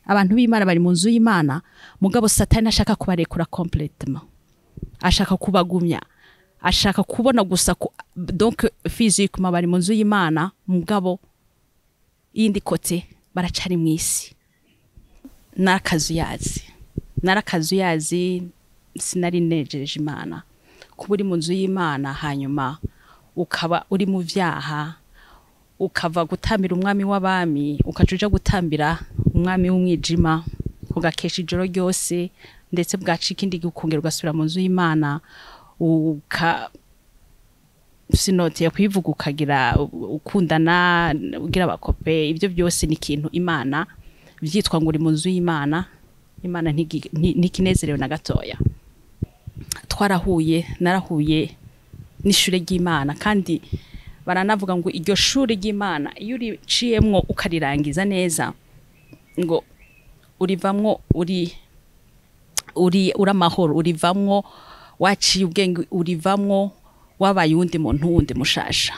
abantu b'imana bari mu nzu y'imana mugabo satani ashaka kubarekura complètement ashaka kubagumya ashaka kubona gusa ku, donc physiquement bari mu nzu y'imana mugabo yindi kote baracari mu isi narakazuyazi narakazuyazi sinari nejeje imana kuba uri mu nzu y'imana hanyuma ukaba uri mu vyaha ukava gutambira umwami w'abami ukaca uja gutambira umwami w'umwijima ugakesha ijoro ryose ndetse bwacika indi gihe ukongera ugasubira mu nzu y'imana uka sinoteye kuyivuga ukagira ukundana ugira abakope ibyo byose ni ikintu imana byitwa ngo uri mu nzu y'imana imana ntigi- nti- ntikinezerewe na gatoya twarahuye narahuye n'ishure ry'imana kandi baranavuga ngo iryo shuri ry'imana iyo uriciyemwo ukarirangiza neza ngo urivamwo uri uri uri amahoro urivamwo waciye ubwenge urivamwo wabaye uwundi muntu wundi mushasha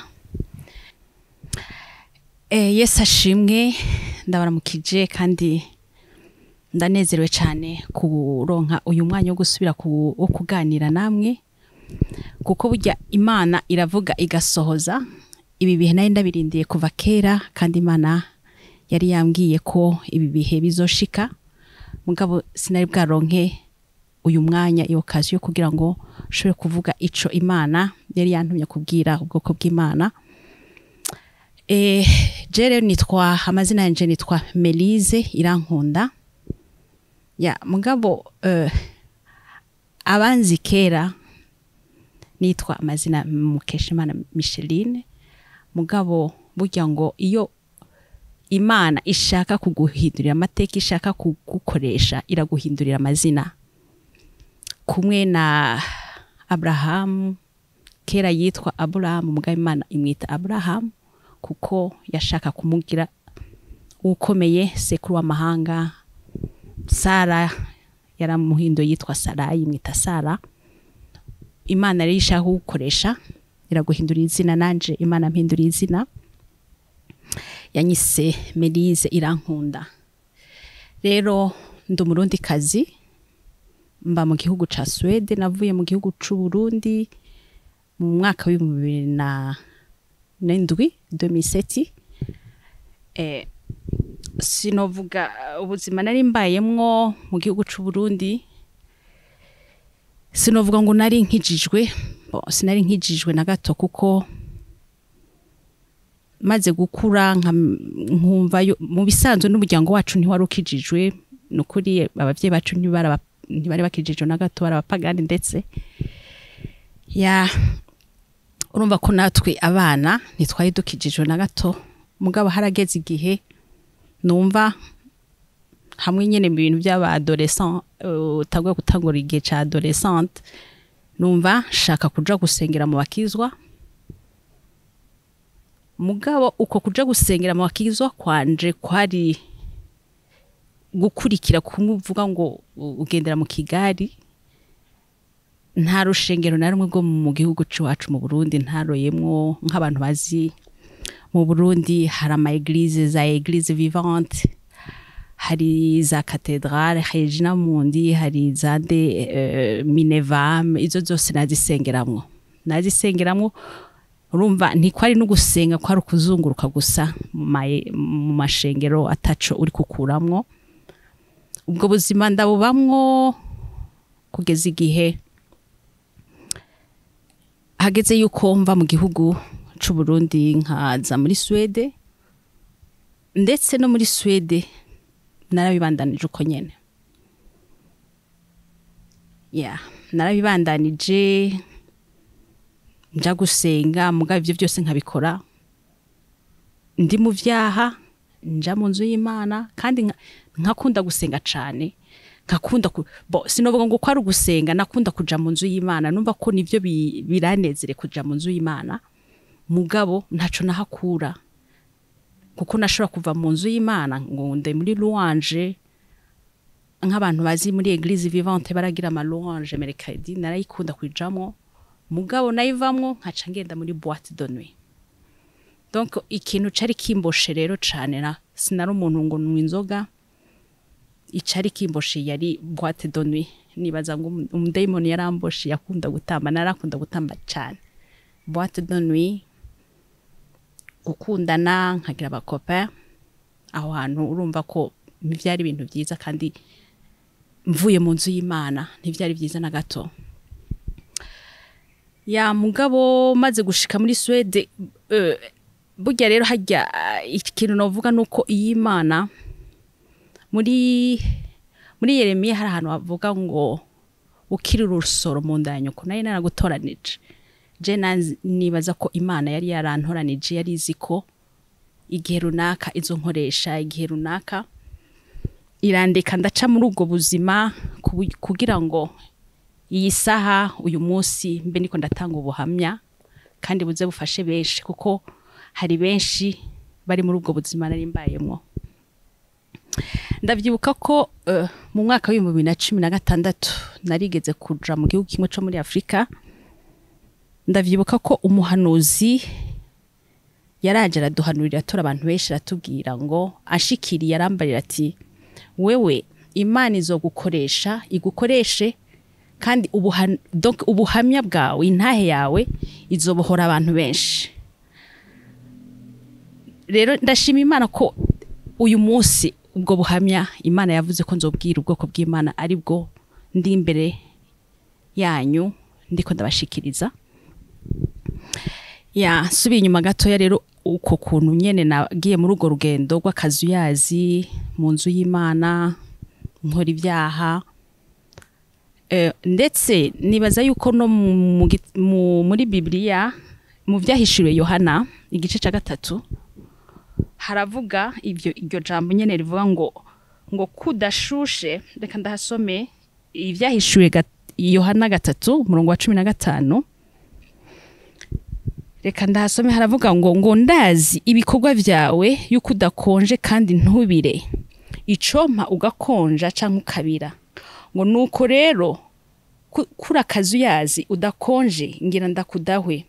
Eh, yesu ashimwe ndabaramukije kandi ndanezerewe cyane kuronka uyu mwanya wo gusubira ku, wo kuganira namwe kuko burya imana iravuga igasohoza ibi bihe nari ndabirindiye kuva kera kandi imana yari yambwiye ko ibi bihe bizoshika mugabo sinari bwaronke uyu mwanya iyo kazi yo kugira ngo nshobore kuvuga ico imana yari yantumye kubwira ubwoko bw'imana Eh, je rero nitwa amazina yanje nitwa Melise Irankunda ya mugabo eh, abanzi kera nitwa amazina Mukeshimana Micheline mugabo burya ngo iyo imana ishaka kuguhindurira amateka ishaka kugukoresha iraguhindurira amazina kumwe na Abrahamu kera yitwa Aburahamu mugabo imana imwita Aburahamu kuko yashaka kumugira ukomeye sekuru w'amahanga Sara yaramuhinduye yitwa Sarayi imwita Sara imana rero ishaka kugukoresha iraguhindurira izina nanje imana mpinduriye izina yanyise Melise irankunda rero ndi umurundi kazi mba mu gihugu ca Swede navuye mu gihugu c'u Burundi mu mwaka w'ibihumbi bibiri na n'indwi 2007 eh, sinovuga ubuzima nari mbayemwo mu gihugu c'u Burundi sinovuga ngo nari nkijijwe bo sinari nkijijwe na gato kuko maze gukura nka- nkumva yo- mu bisanzwe n'umuryango wacu ntiwari ukijijwe ni ukuri abavyeyi bacu ntibari aba- ntibari bakijijwe na gato bari abapagani ndetse ya urumva ko natwe abana ntitwari dukijijwe na gato mugabo harageze igihe numva hamwe nyene mu bintu by'aba adolescent uh, utaguye gutangura igihe ca adolescente numva shaka kuja gusengera mu bakizwa mugabo uko kuja gusengera mu bakizwa kwanje kwari gukurikira kumuvuga ngo u- ugendera mu kigari nta rushengero na rumwe rwo mu gihugu c'iwacu mu Burundi ntaroyemwo nk'abantu bazi mu Burundi hari ama eglise za eglise vivante hari za katedrale Regina Mundi hari za de uh, Minevam izo zose nazisengeramwo nazisengeramwo urumva ntikwari no gusenga kwari ukuzunguruka gusa mu ma- mu mashengero ataco uri kukuramwo ubwo buzima ndabubamwo kugeza igihe hageze yuko mva mu gihugu c'u Burundi nkaza muri Swede ndetse no muri Swede narabibandanije uko nyene ya narabibandanije nja gusenga mugabo ivyo byose nkabikora ndi mu vyaha nja mu nzu y'Imana kandi nka- nkakunda gusenga cane nkakunda ku, bo sinovuga ngo kwari ugusenga nakunda kuja mu nzu y'Imana numva ko nivyo bi- biranezere kuja mu nzu y'Imana mugabo ntaco nahakura kuko nashobora kuva mu nzu y'Imana ngo nde muri louange nk'abantu bazi muri eglise vivante baragira ama louange mercredi narayikunda kwijamwo mugabo nayivamwo nkaca ngenda muri boîte de nuit donc ikintu cari kimboshe rero cane na sinari umuntu ngo nywa inzoga icari kimboshe yari boîte de nuit nibaza ngo umu- umudayimoni yaramboshe yakunda gutamba narakunda gutamba cyane boîte de nuit gukundana nkagira abakopa aho hantu urumva ko byari ibintu byiza kandi mvuye mu nzu y'imana ntibyari byiza na gato ya mugabo maze gushika muri Swede eh, burya rero hajya eh, ikintu navuga nuko iyi Imana muri muri Yeremiya hari ahantu bavuga ngo ukiri urusoro mu nda ya nyoko nayo naragutoranije je nanzi- nibaza ko Imana yari yarantoranije yari izi ko igihe runaka izo nkoresha igihe runaka irandeka ndaca muri ubwo buzima kubu- kugira ngo iyi saha uyu munsi mbe niko ndatanga ubuhamya kandi buze bufashe benshi kuko hari benshi bari muri ubwo buzima nari mbayemo ndabyibuka ko eh, mu mwaka w'ibihumbi bibiri na cumi na gatandatu narigeze kuja mu gihugu kimwe cyo muri afurika ndabyibuka ko umuhanuzi yaraje araduhanurira atora abantu benshi aratubwira ngo ashikiriye arambarira ati wewe imana izogukoresha igukoreshe kandi ubuhan- donc ubuhamya bwawe intahe yawe izobohora abantu benshi rero ndashima imana ko uyu munsi ubwo buhamya imana yavuze ko nzobwira ubwoko bw'imana ari bwo ndi imbere yanyu ndiko ndabashikiriza ya subiye inyuma gatoya rero uko kuntu nyene nagiye muri urwo rugendo rw'akazuyazi mu nzu y'imana nkora ibyaha Eh, ndetse nibaza yuko no mu- mu gi- mu- muri bibiliya mu byahishuriwe yohana igice cya gatatu haravuga ibyo iryo jambo nyene rivuga ngo ngo kudashushe reka ndahasome ibyahishuwe gat- yohana gatatu umurongo wa cumi na gatanu reka ndahasome haravuga ngo ngo ndazi ibikorwa byawe yuko udakonje kandi ntubire icompa ugakonja cyangwa ukabira ngo nuko rero ku- kuri akazuyazi udakonje ngira ndakudahwe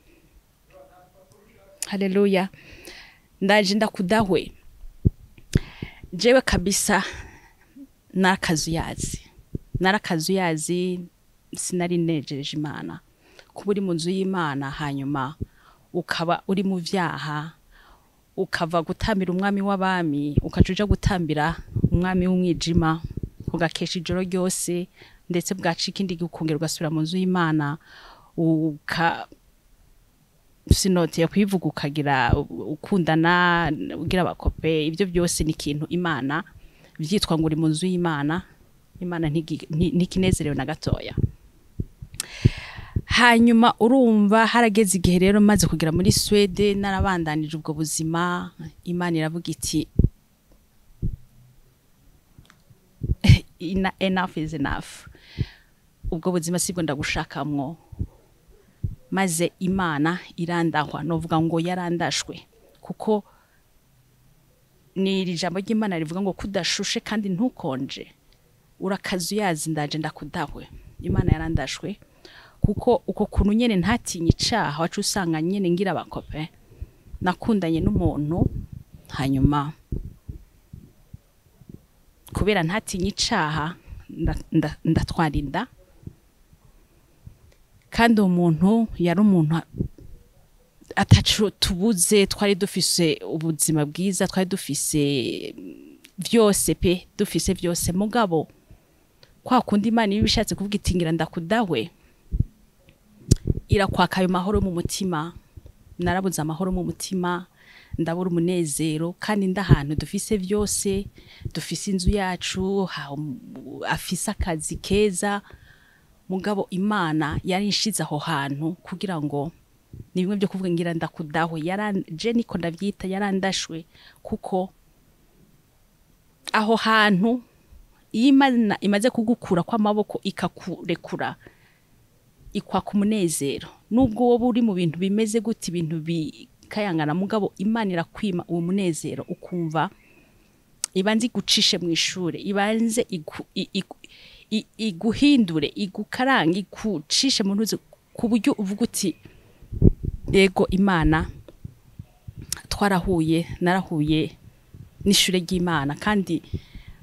haleluya ndaje ndakudahwe jewe kabisa narakazuyazi narakazuyazi sinari nejeje imana kuba uri mu nzu y'imana hanyuma ukaba uri mu byaha ukava gutambira umwami w'abami ukaca uja gutambira umwami w'umwijima ugakesha ijoro ryose ndetse bwaca ikindi gihe ukongera ugasubira mu nzu y'imana uka sinoteye kuyivuga ukagira ukundana ugira abakope ibyo byose ni ikintu imana byitwa ngo uri mu nzu y'imana imana ntigi- nti- ntikinezerewe na gatoya hanyuma urumva harageze igihe rero maze kugera muri swede narabandanije ubwo buzima imana iravuga iti "Ena- enough is enough ubwo buzima sibwo ndagushakamwo maze imana irandahwa novuga ngo yarandashwe kuko ni iri jambo ry'imana rivuga ngo kudashushe kandi ntukonje urakazuyazi ndaje ndakudahwe imana yarandashwe kuko uko kuntu nyene ntatinye icaha wacu usanga nyene ngira abakope nakundanye n'umuntu hanyuma kubera ntatinye icaha nda- nda- ndatwara inda kandi uwo muntu yari umuntu atacu tubuze twari dufise ubuzima bwiza twari dufise byose pe dufise byose mugabo kwa kundi imana iba ibishatse kuvuga iti ngira ndakudahwe irakwaka ayo mahoro mu mutima narabuze amahoro mu mutima ndabura umunezero kandi ndahantu dufise byose dufise inzu yacu ha- afise akazi keza mugabo imana yari inshize aho hantu kugira ngo ni bimwe byo kuvuga ngira ndakudahwe yaran- je niko ndabyita yarandashwe kuko aho hantu iyo imana imaze kugukura kw'amaboko ikakurekura ikwaka umunezero nubwo wowe uri mu bintu bimeze gute ibintu bikayangana mugabo imana irakwima uwo munezero ukumva ibanze igucishe mu ishuri ibanze igu- i- igu- i- iguhindure igukarange igucishe mu ntuzi ku buryo uvuga uti yego imana twarahuye narahuye n'ishure ry'imana kandi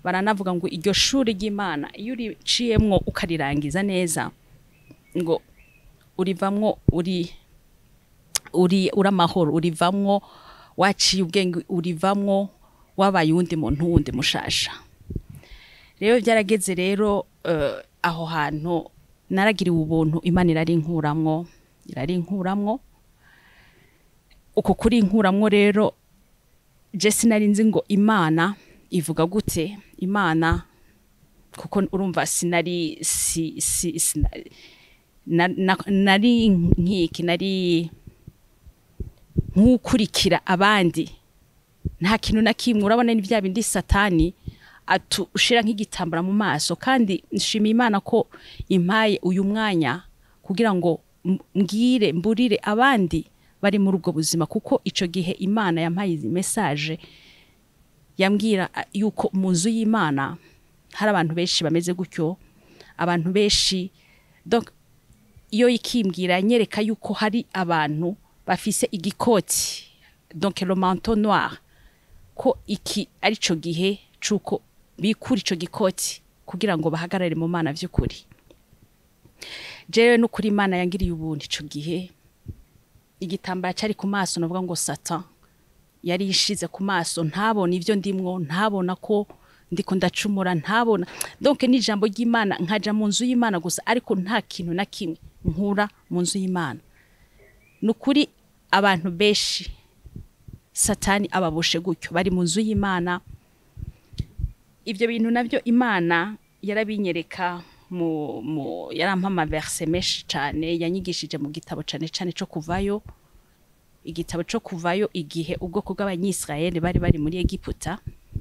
baranavuga ngo iryo shuri ry'imana iyo uriciyemwo ukarirangiza neza ngo urivamwo uri uri uramahoro urivamwo waciye ubwenge urivamwo wabaye uwundi muntu wundi mushasha rero byarageze rero eh, aho hantu naragiriwe ubuntu imana irari inkuramwo irari inkuramwo uko kuri inkuramwo rero je sinari nzi ngo imana ivuga gute imana kuko urumva sinari si, si, sina, na, na, nari nkiki nari nk'ukurikira abandi nta kintu na kimwe urabona ni bya bindi satani atu ushira nk'igitambara mu maso kandi nshimiye imana ko impaye uyu mwanya kugira ngo m- mbwire mburire abandi bari muri ubwo buzima kuko ico gihe imana yampaye izi message yambwira a- yuko mu nzu y'imana hari abantu benshi bameze gutyo abantu benshi donc iyo ikimbwira nyereka yuko hari abantu bafise igikoti donc le manteau noir ko iki ari cyo gihe cuko bikura ico gikoti kugira ngo bahagarare mu mana vy'ukuri jewe n'ukuri imana yangiriye ubuntu ico gihe igitambara cyari ku maso navuga ngo satan yari ishize ku maso ntabona ivyo ndimwo ntabona ko ndiko ndacumura ntabona donc n'ijambo ry'imana nkaja mu nzu y'imana gusa ariko nta kintu na kimwe nkura mu nzu y'imana nukuri abantu benshi satani ababoshe gutyo bari mu nzu y'imana ibyo bintu nabyo imana yarabinyereka mu, mu yarampa amaverse menshi cyane yanyigishije mu gitabo cyane cyane cyo kuvayo igitabo cyo kuvayo igihe ubwoko bw'abanyisirayeli bari bari muri egiputa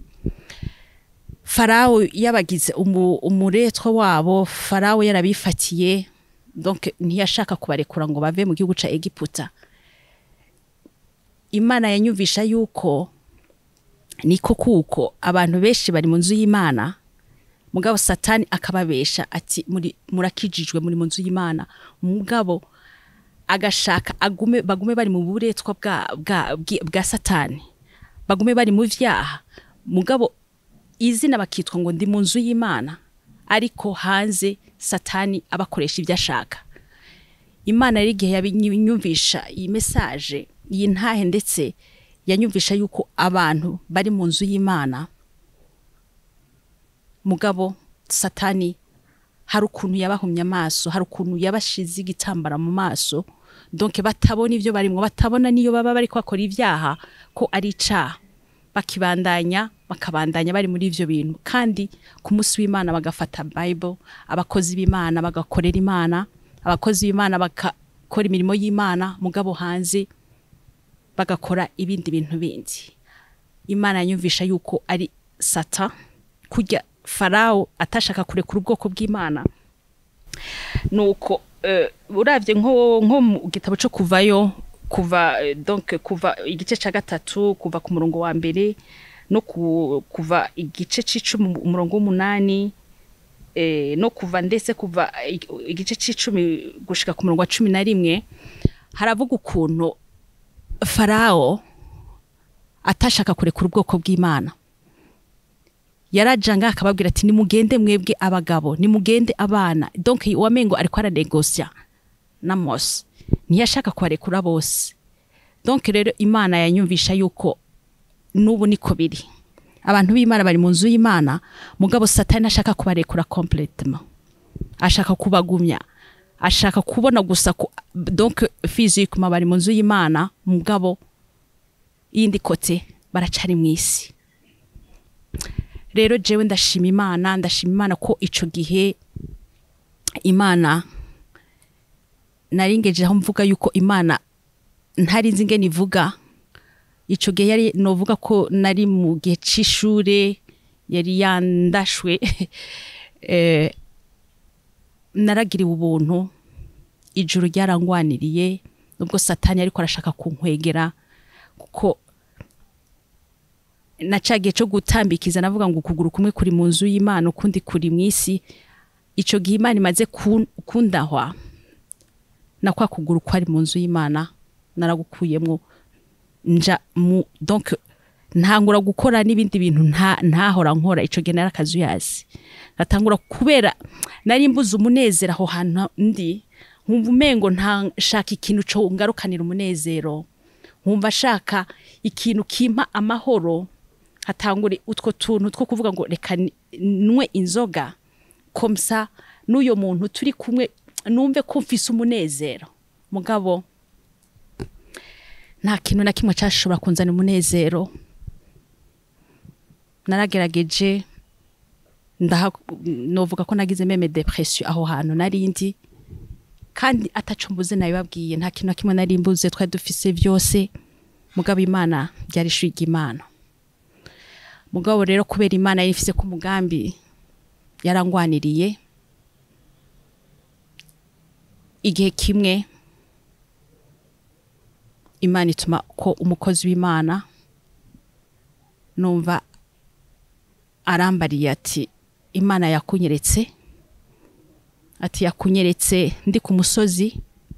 farawo yabagize umu, umuretwa wabo farawo yarabifatiye donc ntiyashaka kubarekura ngo bave mu gihugu ca egiputa imana yanyumvisha yuko niko kuko abantu benshi bari mu nzu y'imana mugabo satani akababesha ati muri murakijijwe muri mu nzu y'imana mugabo agashaka agume bagume bari mu buretwa bwa bwa, bwi- bwa satani bagume bari mu vyaha mugabo izina bakitwa ngo ndi mu nzu y'imana ariko hanze satani abakoresha ibyo ashaka imana rero igihe yabinyumvisha iyi mesaje iyi ntahe ndetse yanyumvisha yuko abantu bari mu nzu y'imana mugabo satani hari ukuntu yabahumye amaso hari ukuntu yabashize igitambara mu maso donc batabona ibyo barimwo batabona niyo baba bari bakora ibyaha ko ari icaha bakibandanya bakabandanya bari muri ivyo bintu kandi ku munsi w'imana bagafata bible abakozi b'imana bagakorera imana abakozi b'imana bagakora imirimo y'imana mugabo hanze bagakora ibindi bintu bindi imana yanyumvisha yuko ari sata kurya farawo atashaka kurekura ubwoko bw'imana nuko uh, uravye nko nko mu gitabo cyo kuvayo kuva eh, donc kuva igice ca gatatu kuva ku murongo wa mbere no ku, kuva igice c'icumi umurongo w'umunani eh, no kuva ndetse kuva ig- igice c'icumi gushika ku murongo wa cumi na rimwe haravuga ukuntu farawo atashaka kurekura ubwoko bw'imana yarajanga akababwira ati nimugende mwebwe abagabo nimugende abana donc wamengo ariko aranegosya na mose ntiyashaka kubarekura bose donc rero imana yanyumvisha yuko n'ubu niko biri abantu b'imana bari mu nzu y'imana mugabo satani ashaka kubarekura complètement ashaka kubagumya ashaka kubona gusa ku, donc physiquement bari mu nzu y'imana mugabo yindi kote baracari mu isi rero jewe ndashima imana ndashima imana ko ico gihe imana naringeje aho mvuga yuko imana ntari nzi ingene ivuga ico gihe yari novuga ko nari mu gihe c'ishure yari yandashwe eh, naragiriwe ubuntu ijuru ryarangwaniriye nubwo satani ariko arashaka kunkwegera kuko na ca gihe co gutambikiza navuga ngo ukuguru kumwe kuri mu nzu y'imana ukundi kuri mu isi ico gihe imana imaze kun- kundahwa na kwa kuguru kwari mu nzu y'imana naragukuyemwo nja mu donc ntangura gukora n'ibindi bintu nta ntahora nkora ico gihe nari akazuyazi ngatangura kubera nari mbuze umunezero aho hantu ndi nkumva umengo ntashaka ikintu co ngarukanira umunezero nkumva ashaka ikintu kimpa amahoro hatangure utwo tuntu two kuvuga ngo reka ni- nywe inzoga komsa n'uyo muntu turi kumwe numve ko mfise umunezero mugabo nta kintu na kimwe cyashobora kunzana umunezero naragerageje ndaha novuga ko nagize meme depression aho hantu narindi kandi ataco mbuze nabibabwiye nta kintu na kimwe nari mbuze twari dufise byose mugabo imana byari ishuri ry'imana mugabo rero kubera imana yari ifise ku mugambi yarangwaniriye igihe kimwe imana ituma ko umukozi w'imana numva arambariye ati imana yakunyeretse ati yakunyeretse ndi ku musozi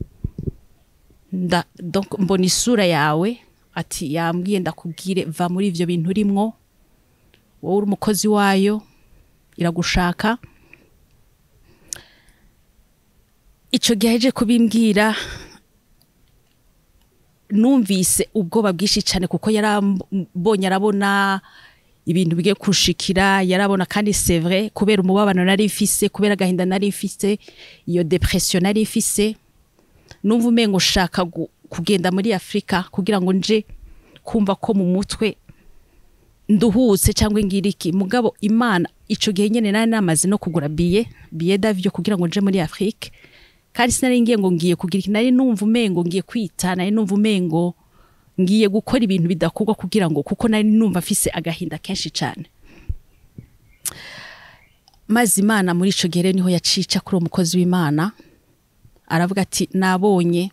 nda- donc mbona isura yawe ati yambwiye ndakubwire va muri ivyo bintu urimwo wowe uri umukozi wayo iragushaka ico gihe aje kubimbwira numvise ubwoba bwinshi cyane kuko yarambonye arabona ibintu bigiye kushikira yarabona kandi c'est vrai kubera umubabano nari mfise kubera agahinda nari mfise iyo depression nari mfise numva umengo ushaka gu- kugenda muri afurika kugira ngo nje kumva ko mu mutwe nduhutse cyangwa ngira iki mugabo imana ico gihe nyene nari namaze no kugura biye biye davyo kugira ngo nje muri afurika kandi sinari ngiye ngo ngiye kugira iki nari numva umengo ngiye kwita nari numva umengo ngiye gukora ibintu bidakorwa kugira ngo kuko nari numva mfise agahinda kenshi cyane maze imana muri ico gihe rero niho yacica kuri uwo mukozi w'imana aravuga ati nabonye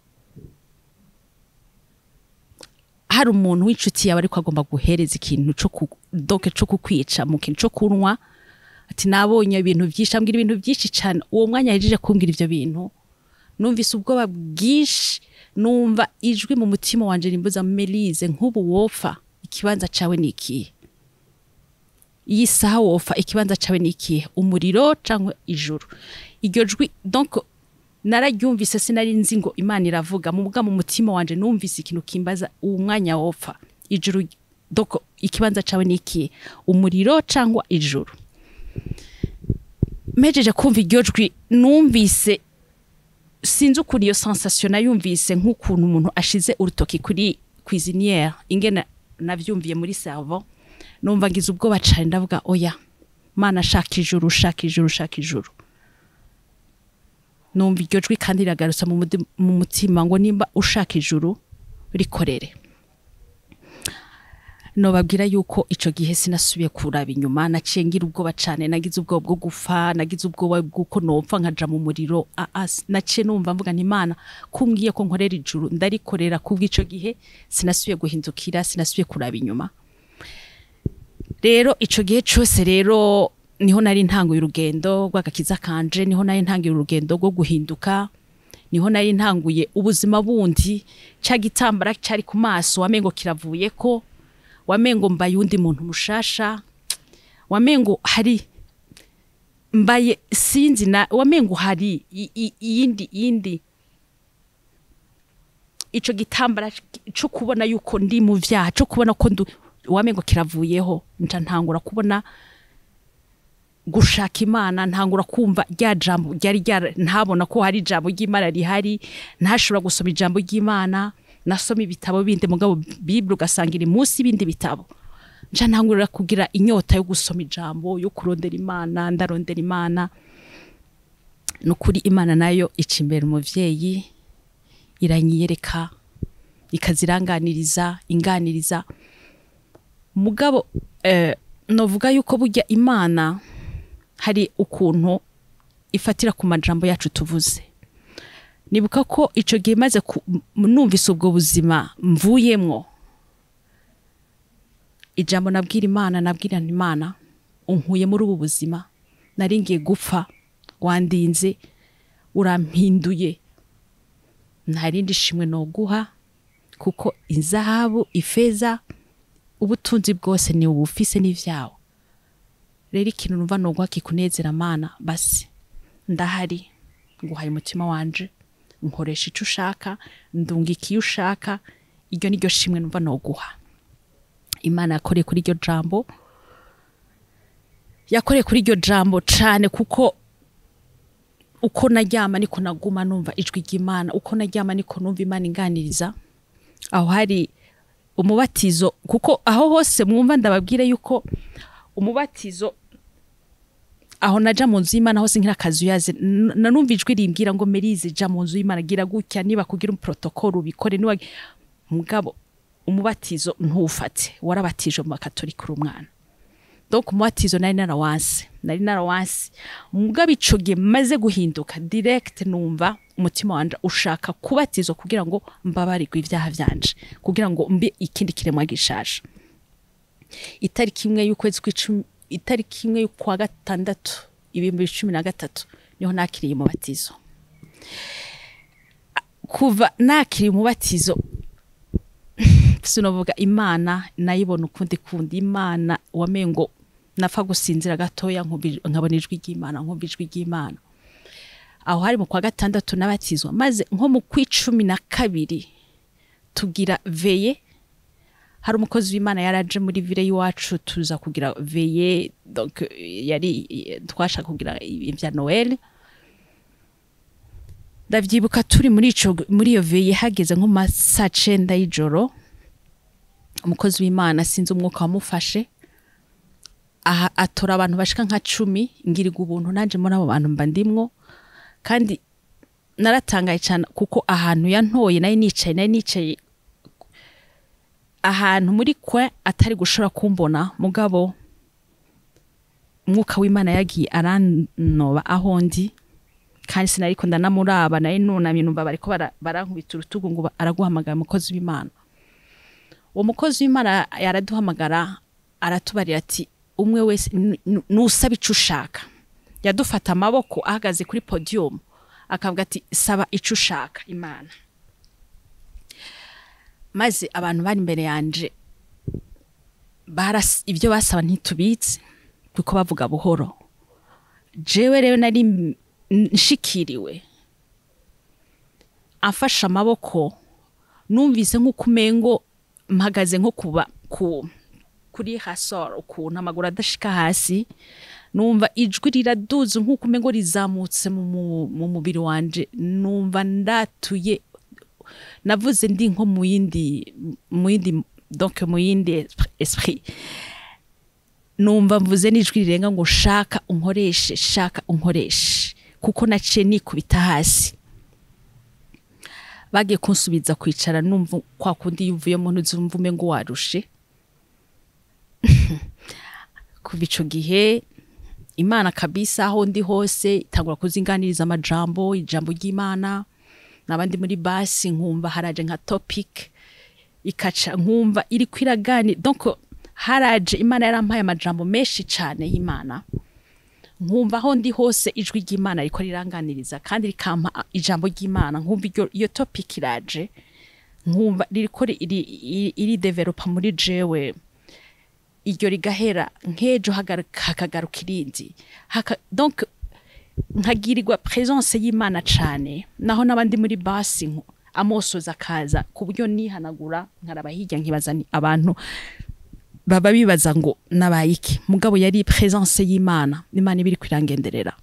hari umuntu w'inshuti yawe ariko agomba guhereza ikintu co ku- donc co kukwica mu kintu co kunywa ati nabonye ibintu byinshi ambwira ibintu byinshi cyane uwo mwanya yahejeje kumbwira ivyo bintu numvise ubwoba bwinshi numva ijwi mu mutima wanje rimbuza melize nk'ubu wopfa ikibanza cawe ni ikihe iyi saha wopfa ikibanza cawe ni ikihe umuriro cyangwa ijuru iryo jwi donc nararyumvise sinari nzi ngo imana iravuga mu bwa mu mutima wanje numvise ikintu kimbaza uwo mwanya wopfa ijuru donc ikibanza cawe ni ikihe umuriro cyangwa ijuru mejeje kumva iryo jwi numvise sinzi ukuntu iyo sensation nayumvise nk'ukuntu umuntu ashize urutoki kuri cuisinière ingene navyumviye muri cerveau numva ngize ubwoba cane ndavuga oya mana shaka ijuru shaka ijuru shaka ijuru numva iryo jwi kandi riragarutsa mu mudi- mu mutima ngo nimba ushaka ijuru rikorere nobabwira yuko ico gihe sinasubiye kuraba inyuma naciye ngira ubwoba cane nagize ubwoba bwo gufa nagize ubwoba bw'uko nopfa nkaja mu muriro Ah, ah, s- naciye numva mvuga nti imana kumbwiye ko nkorera ijuru ndarikorera kubw'ico gihe sinasubiye guhindukira sinasubiye kuraba inyuma rero ico gihe cose rero niho nari ntanguye urugendo rw'agakiza kanje niho nari ntanguye urugendo rwo guhinduka niho nari ntanguye ubuzima bundi ca gitambara cari ku maso wamengo kiravuyeko wamengo mbaye undi muntu mushasha wamengo hari mbaye sinzi na wamengo hari i- i- iyindi iyindi ico gitambara cyo kubona yuko ndi mu vyaha cyo kubona ko ndu wamengo kiravuyeho nca ntangura kubona gushaka imana ntangura kumva rya jambo ryari ryara ntabona ko hari ijambo ry'imana rihari ntashobora gusoma ijambo ry'imana nasoma ibitabo bindi mugabo bibiri ugasanga iri munsi y'ibindi bitabo nca ntangurira kugira inyota yo gusoma ijambo yo kurondera imana ndarondera imana ni ukuri imana nayo ica imbere umuvyeyi iranyiyereka ikaziranganiriza inganiriza mugabo eh, novuga yuko burya imana hari ukuntu ifatira ku majambo yacu tuvuze nibuka ko ico gihe maze ku- m- numvise ubwo buzima mvuyemwo ijambo nabwira imana nabwira nti imana unkuye muri ubu buzima nari ngiye gupfa wandinze urampinduye nta rindi shimwe noguha kuko izahabu ifeza ubutunzi bwose ni ubufise n'ivyawo rero ikintu numva nogwa kikunezera mana basi ndahari nguhaye umutima wanje nkoresha ico ushaka ndungika iyo ushaka iryo niryo shimwe numva noguha imana yakoreye kuri iryo jambo yakoreye kuri iryo jambo cane kuko uko naryama niko naguma numva ijwi ry'imana uko naryama niko numva imana inganiriza aho hari umubatizo kuko aho hose mwumva ndababwire yuko umubatizo aho naja mu nzu y'imana hose nk'irakazi uyaze n- nanumva ijwi rimbwira ngo merize ja mu nzu y'imana gira gutya niba kugira umuprotokolo ubikore niba mugabo umubatizo ntufate warabatije mu bakatolika uri umwana donc umubatizo nari narawanse nari narawanse mugabo ico gihe maze guhinduka direct numva umutima wanje ushaka kubatizwa kugira ngo mbabarirwe ibyaha vyanje kugira ngo mbe ikindi kiremwa gishasha itariki imwe y'ukwezi kw'icumi itariki imwe y'ukwa gatandatu ibihumbi cumi na gatatu niho nakiriye umubatizo kuva nakiriye umubatizo sinovuga imana nayibona ukundi kundi imana wamengo napfa gusinzira gatoya nkumva- nkabona ijwi ry'imana nkumva ijwi ry'imana aho hari mu kwa gatandatu nabatizwa maze nko mu kw'icumi na kabiri tugira veye hari umukozi w'imana yaraje muri vile y'iwacu tuza kugira veye donc yari twashaka kugira ibya noel ndavyibuka turi muri ico muri iyo veye hageze nko mu ma saa cenda y'ijoro umukozi w'imana sinzi umwuka wamufashe aha atora abantu bashika nka cumi ngiriga ubuntu nanje muri abo bantu mba ndimwo kandi naratangaye cyane kuko ahantu yantoye nari nicaye nari nicaye ahantu muri kwe atari gushobora kumbona mugabo umwuka w'imana yagiye aranoba aho ndi kandi sinariko ndanamuraba nari nunamye numva bariko bara- barankubita urutugu ngo ba- araguhamagara umukozi w'imana uwo mukozi w'imana yaraduhamagara aratubarira ati umwe wese n- n- nusaba ico ushaka yadufata amaboko ahagaze kuri podium akavuga ati saba ico ushaka imana maze abantu bari imbere yanje baras- ibyo basaba ntitubitse kuko bavuga buhoro jewe rero nari m- nshikiriwe afashe amaboko numvise nk'uko umengo mpagaze nko kuba ku kuri hasoro ukuntu amaguru adashika hasi numva ijwi riraduze nk'uko umengo rizamutse mu, mu, mu mubiri wanje numva ndatuye navuze ndi nko mu yindi mu yindi donc mu yindi esprit numva mvuze n'ijwi rirenga ngo shaka unkoreshe shaka unkoreshe kuko naciye nikubita hasi bagiye kunsubiza kwicara numva kwa kundi yuvuyemo ntuzumva umengo warushe kuva ico gihe imana kabisa aho ndi hose itangura kuzinganiriza amajambo ijambo ry'imana n'abandi muri basi nkumva haraje nka topic ikaca nkumva iri kwiragani donc haraje imana yarampaye amajambo menshi cane y'imana nkumva aho ndi hose ijwi ry'imana riko riranganiriza kandi rikampa ijambo ry'imana nkumva iryo iyo topic iraje nkumva ririko ri- iri, iri, iri developa muri jewe iryo rigahera nk'ejo hagaruka- hakagaruka irindi Haka- donc nkagirirwa presence y'imana cane naho n'abandi muri basi nko- amosozi akaza ku buryo nihanagura nkaraba hirya nkibaza ni abantu baba bibaza ngo nabaye iki mugabo yari presence y'imana imana iba iri kwirangenderera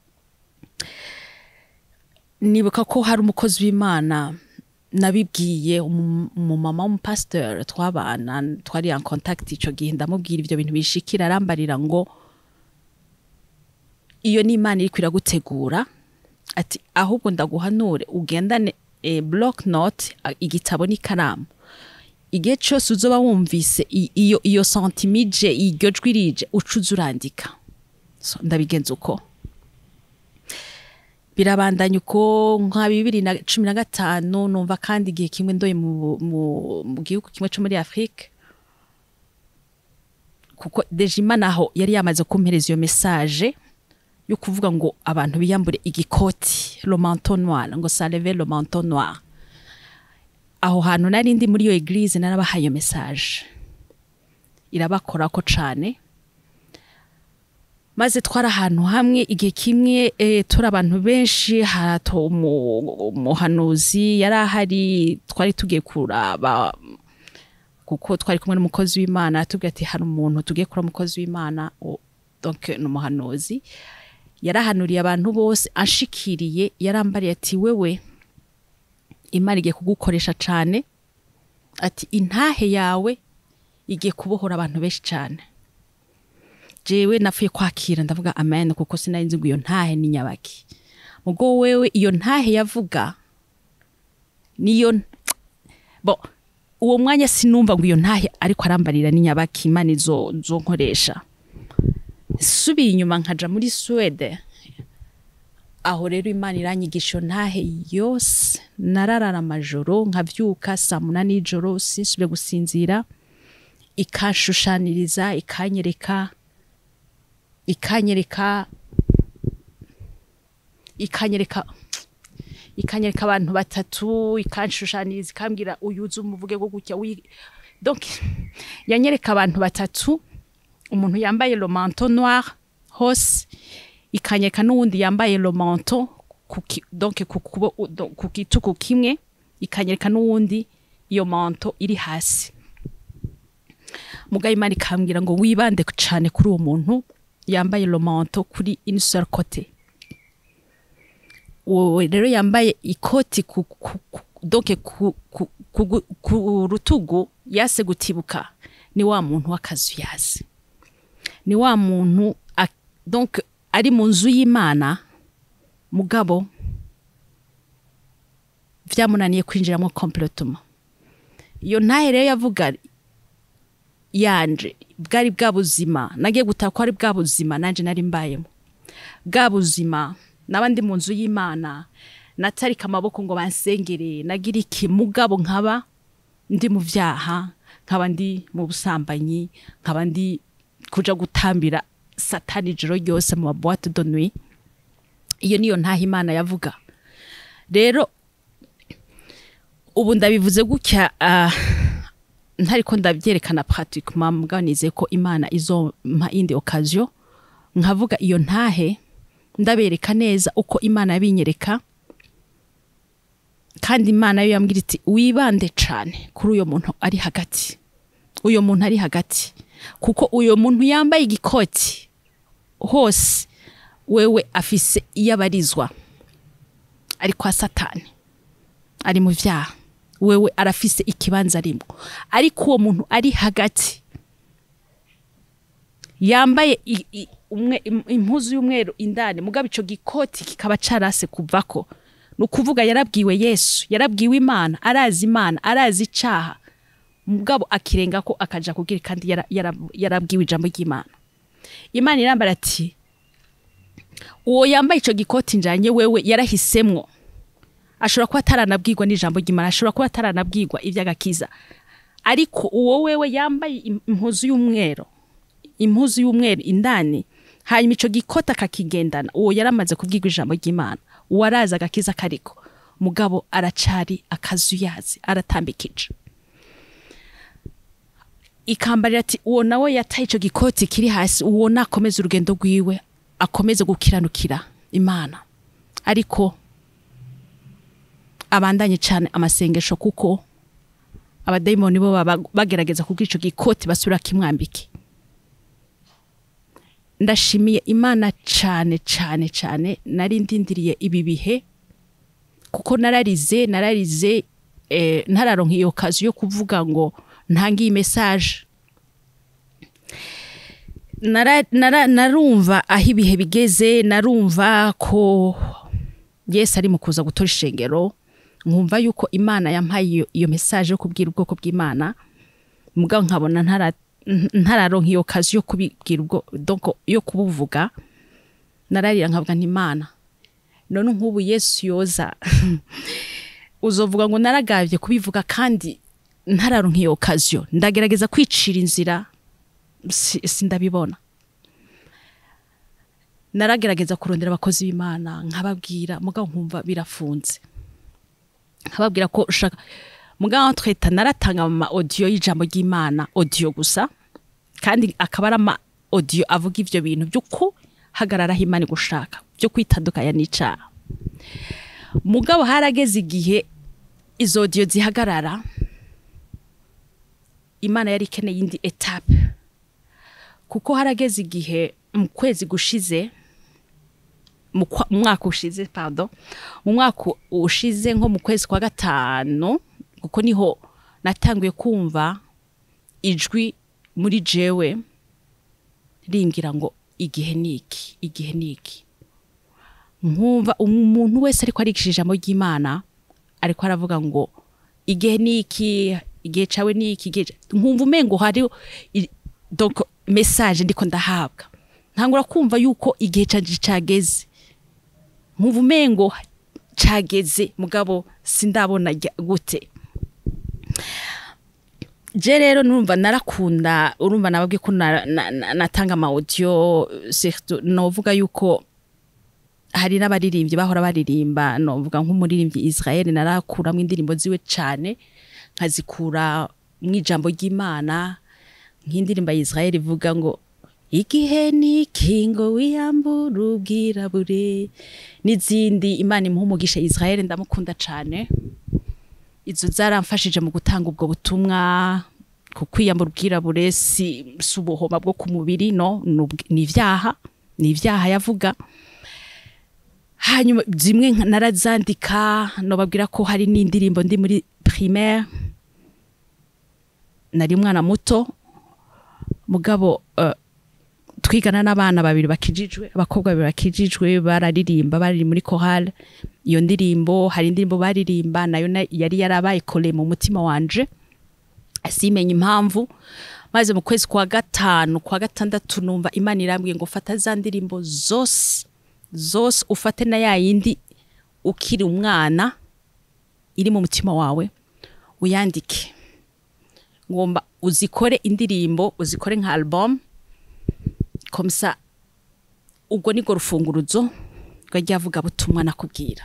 nibuka ko hari umukozi w'imana nabibwiye umu- umumama w'umupasiteur twabana twari en contact ico gihe ndamubwira ivyo bintu bishikira arambarira ngo iyo ni imana iriko iragutegura ati ahubwo ndaguhanure ugendane e, block note a- igitabo n'ikaramu igihe cyose uzoba wumvise i- iyo iyo santimije iryo jwi rije ucuza urandika so, ndabigenza uko birabandanya uko nka bibiri na cumi na gatanu numva kandi igihe kimwe ndoye mu, mu, mu gihugu kimwe cyo muri afurika kuko dejima naho yari yamaze kumpereza iyo mesaje yo kuvuga ngo abantu biyambure igikoti le manteau noir ngo saleve le manteau noir aho hantu nari ndi muri iyo eglise narabahaye iyo message irabakorako cane maze twari ahantu hamwe igihe kimwe eh, turi abantu benshi harato umu- umuhanuzi yari ahari twari tugiye kuraba kuko twari kumwe n'umukozi w'imana atubwira ati hari umuntu tugiye kura umukozi w'imana o- donc ni umuhanuzi yarahanuriye abantu bose anshikiriye yarambariye ati wewe imana igiye kugukoresha cane ati intahe yawe igiye kubohora abantu benshi cane jewe napfuye kwakira ndavuga amen kuko sinari nzi ngo iyo ntahe ni nyabaki mugo wewe iyo ntahe yavuga niyo bo uwo mwanya sinumva ngo iyo ntahe ariko arambarira ni nyabaki imana izo nkoresha subiye inyuma nkaja muri Suwede aho rero imana iranyigisha iyo ntahe yose nararara amajoro nkavyuka saa munani y'ijoro sinsubire gusinzira ikanshushaniriza ikanyereka ikanyereka ikanyereka ikanyereka abantu batatu ikanshushaniriza ikambwira uyuze umuvuge go gutya wi- donc yanyereka abantu batatu umuntu yambaye le manteau noir hose ikanyereka n'uwundi yambaye le manteau ku ki- donc ku kubo- do- ku gituku kimwe ikanyereka n'uwundi iyo manteau iri hasi mugaye imana ikambwira ngo wibande cyane kuri uwo muntu yambaye le manteau kuri une seule côté uwo rero yambaye ikoti ku, ku, ku, donc ku, ku, ku, ku, ku rutugu yase gutibuka ni wa muntu w'akazu yazi ni wa muntu a- donc ari mu nzu y'imana mugabo vyamunaniye kwinjiramo completement iyo ntahe rero yavuga yanje bwari bwa buzima nagiye gutaha ko ari bwa buzima nanje nari mbayemo bwa buzima naba ndi mu nzu y'imana natarika amaboko ngo bansengere nagira iki mugabo nkaba ndi mu vyaha nkaba ndi mu busambanyi nkaba ndi kuja gutambira satani ijoro ryose mu maboite de nuit iyo niyo ntaha imana yavuga rero ubu ndabivuze gutya ah, ntariko ndabyerekana pratiquement mugabo nizeye ko imana izompa indi occasion nkavuga iyo ntahe ndabereka neza uko imana yabinyereka kandi imana yo yambwira iti wibande cane kuri uyo muntu ari hagati uyo muntu ari hagati kuko uyo muntu yambaye igikoti hose wewe afise iyo abarizwa ari kwa satani ari mu vyaha wewe arafise ikibanza arimo ariko uwo muntu ari hagati yambaye i- i- umwe- im- impuzu y'umweru indani mugabo ico gikoti kikaba carase kuvako ni ukuvuga yarabwiwe yesu yarabwiwe imana arazi imana arazi icaha mugabo akirenga ko akaja kugira kandi yara- yara- yarabwiwe ijambo ry'imana imana irambara ati uwo yambaye ico gikoti njanye wewe yarahisemwo ashobora kuba ataranabwirwa n'ijambo ry'imana ashobora kuba ataranabwirwa iby'agakiza ariko uwo wewe yambaye im- impuzu y'umweru impuzu y'umweru indani hanyuma ico gikota akakigendana uwo yaramaze kubwirwa ijambo ry'imana uwo arazi agakiza kariko mugabo aracari akazuyazi aratambikije ikambarira ati uwo nawe yataye ico gikoti kiri hasi uwo nakomeza urugendo rwiwe akomeze gukiranukira imana ariko abandanye cyane amasengesho kuko abadayimoni bo baba bagerageza kubwira ico gikoti basubira kimwambike ndashimiye imana cyane cyane cyane nari ndindiriye ibi bihe kuko nararize nararize eh, ntararonka iyo kazi yo kuvuga ngo ntange iyi message nara, nara, narumva aho ibihe bigeze narumva ko yesu ari mu kuza gutora ishengero nkumva yuko imana yampaye iyo, iyo message yo kubwira ubwoko bw'imana mugabo nkabona ntara ntararonka iyo kazi yo kubibwira ubwo donc yo kubuvuga nararira nkavuga nti imana none nk'ubu yesu yoza uzovuga ngo naragavye kubivuga kandi ntararonka iyo kaziyo ndagerageza kwicira inzira si- sindabibona naragerageza kurondera abakozi b'imana nkababwira mugabo nkumva birafunze nkababwira ko ushaka mugabo twita naratanga ama audio y'ijambo ry'imana audio gusa kandi akaba ari ama audio avuga ivyo bintu by'uko hagararaho imana gushaka byo kwitandukanya n'icaha mugabo harageze igihe izo audio zihagarara imana yari ikeneye indi etape kuko harageze igihe mu kwezi gushize mu kwa- mu mwaka ushize pardon mu mwaka ushize nko mu kwezi kwa gatanu kuko niho natanguye kumva ijwi muri jewe rimbwira ngo igihe ni iki igihe ni iki nkumva umuntu wese ariko arigisha ijambo ry'imana ariko aravuga ngo igihe ni iki igihe cawe ni iki igihe ca- nkumva umengo hari i- donc message ndiko ndahabwa ntangura kumva yuko igihe canje cageze nkumva umengo cageze mugabo sindabona rya- gute je rero numva narakunda urumva nababwiye ko na- na- na- natanga ama audio surtout novuga yuko hari n'abaririmbyi bahora baririmba novuga nk'umuririmbyi Israel narakuramo indirimbo ziwe cane nkazikura mu ijambo ry'Imana nk'indirimbo ya Israel ivuga ngo igihe ni kingo wiyambura ubwirabure n'izindi Imana imuha umugisha Israel ndamukunda cane izo zaramfashije mu gutanga ubwo butumwa ku kwiyambura ubwirabure si, si ubuhoma bwo ku mubiri no ni ubw- ni ivyaha ni ivyaha yavuga hanyuma zimwe nka- narazandika nobabwira ko hari n'indirimbo ndi muri primaire nari umwana muto mugabo uh, twigana n'abana babiri bakijijwe abakobwa babiri bakijijwe bararirimba bari muri chorale iyo ndirimbo hari indirimbo baririmba nayo na- yari yarabaye kole mu mutima wanje simenya impamvu maze mu kwezi kwa gatanu kwa gatandatu numva imana irambwiye ngo fata za ndirimbo zose zose ufate na ya yindi ukiri umwana iri mu mutima wawe uyandike ngomba uzikore indirimbo uzikore nka album komsa ubwo nibwo rufunguruzo rwajyavuga butumwa nakubwira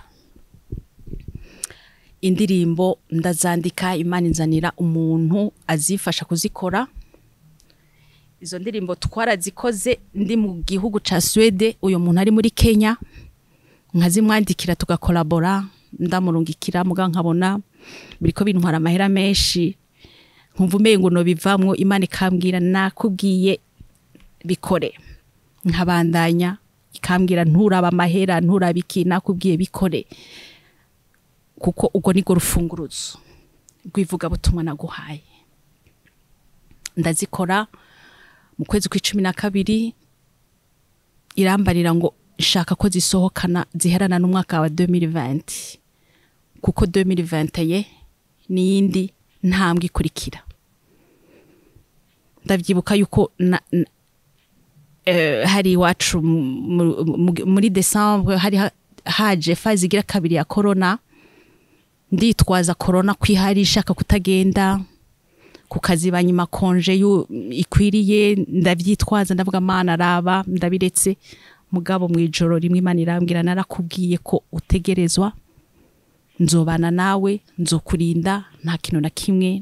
indirimbo ndazandika imana inzanira umuntu azifasha kuzikora izo ndirimbo twarazikoze ndi mu gihugu ca Swede uyu muntu ari muri Kenya nkazimwandikira tugakolabora ndamurungikira muga nkabona biriko bintwara amahera menshi nkumva umengo no bivamwo imana ikambwira nakubwiye bikore nkabandanya ikambwira nturaba amahera nturaba iki nakubwiye bikore kuko ubwo nibwo rufunguruzo rw'ivuga butumwa naguhaye ndazikora mu kwezi kw'icumi na kabiri irambarira ngo shaka ko zisohokana ziherana n'umwaka wa 2020 kuko 2020 ye n'iyindi ntambwe ikurikira ndavyibuka yuko na, na, eh, hari iwacu mu- mu- muri desembre hari ha- haje fazi igira kabiri ya corona nditwaza corona kwihari ishaka kutagenda ku kazi banyuma konje yu- ikwiriye ndavyitwaza ndavuga mana araba ndabiretse mugabo mu ijoro rimwe imana irambwira narakubwiye ko utegerezwa nzobana nawe nzokurinda nta kintu na kimwe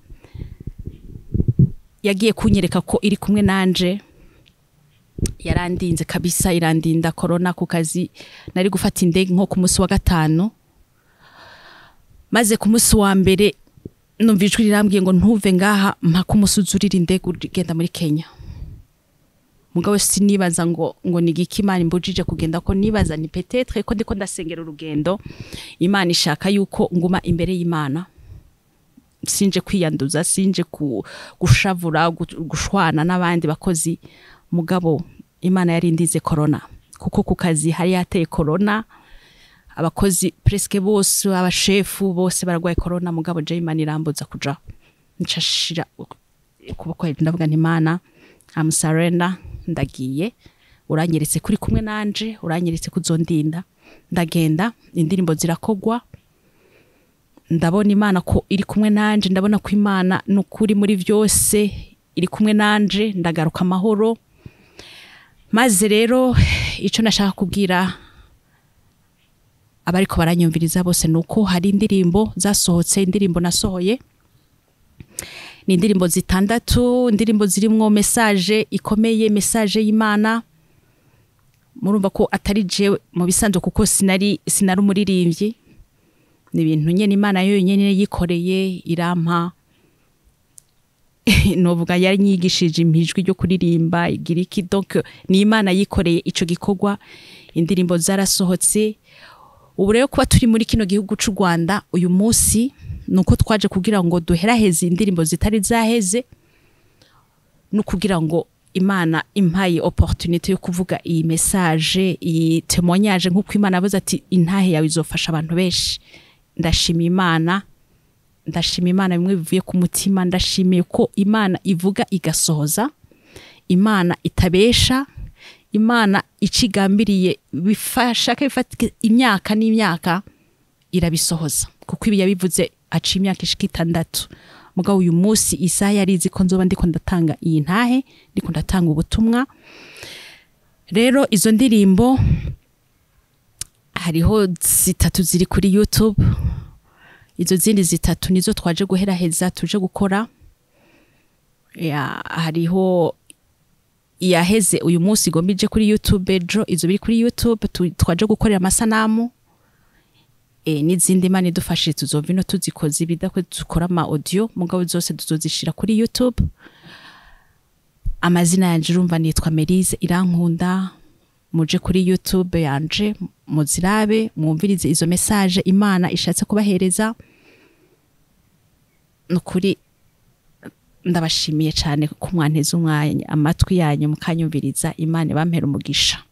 yagiye kunyereka ko iri kumwe nanje yarandinze kabisa irandinda corona ku kazi nari gufata indege nko ku munsi wa gatanu maze ku munsi wa mbere numva ijwi rirambwiye ngo ntuve ngaha mpaka umusuzurira indege ugenda muri Kenya mugabo sinibaza ngo ngo ni igiki imana imbujije kugenda ko nibaza ni petetre ko ndiko ndasengera urugendo imana ishaka yuko nguma imbere y'imana sinje kwiyanduza sinje ku, gushavura gu- gushwana n'abandi bakozi mugabo imana yarindize corona kuko ku kazi hari yateye corona abakozi presque bose abashefu bose baragwaye corona mugabo je imana irambuza kuja ncashira ukuboko hejuru ndavuga nti imana I'm surrender ndagiye uranyeretse kuri kumwe nanje uranyeretse kuzondinda ndagenda indirimbo zirakogwa ndabona imana ko iri kumwe nanje ndabona ko imana nukuri muri vyose iri kumwe nanje ndagaruka amahoro maze rero ico nashaka kubwira abariko baranyumviriza bose nuko hari indirimbo zasohotse indirimbo nasohoye ni indirimbo zitandatu indirimbo zirimwo message ikomeye message y'Imana murumva ko atari jewe mu bisanzwe kuko sinari sinari umuririmbyi ni ibintu nyene Imana yo nyene yikoreye irampa novuga yanyigishije impijwi ryo kuririmba igira iki donc ni Imana yikoreye ico gikorwa indirimbo zarasohotse ubu rero kuba turi muri kino gihugu c'u Rwanda uyu munsi nuko twaje kugira ngo duheraheze indirimbo zitari zaheze no kugira ngo Imana impaye opportunité yo kuvuga iyi message iyi témoignage nk'uko Imana yavuze ati intahe yawe izofasha abantu benshi ndashima Imana ndashima Imana bimwe bivuye ku mutima ndashimiye ko Imana ivuga igasohoza Imana itabesha Imana icigambiriye bifashaka bifata imyaka n'imyaka irabisohoza kuko ibi yabivuze aca imyaka ishika itandatu mugabo uyu munsi isaha yarizi ko nzoba ndiko ndatanga iyi ntahe ndiko ndatanga ubutumwa rero izo ndirimbo hariho zitatu ziri kuri YouTube izo zindi zitatu nizo twaje guheraheza tuje gukora ya hariho iyaheze uyu munsi igomba ije kuri YouTube ejo izo biri kuri YouTube tu- twaje gukorera amasanamu e, n'izindi mani dufashije tuzova ino tuzikoze ibidakwe dukora ama audio mugabo zose tuzozishira kuri YouTube amazina yanje urumva nitwa Melise irankunda muje kuri YouTube yanje muzirabe mwumvirize izo message Imana ishatse kubahereza nukuri ndabashimiye cyane ko mwanteze umwanya amatwi yanyu mukanyumviriza Imana bampera umugisha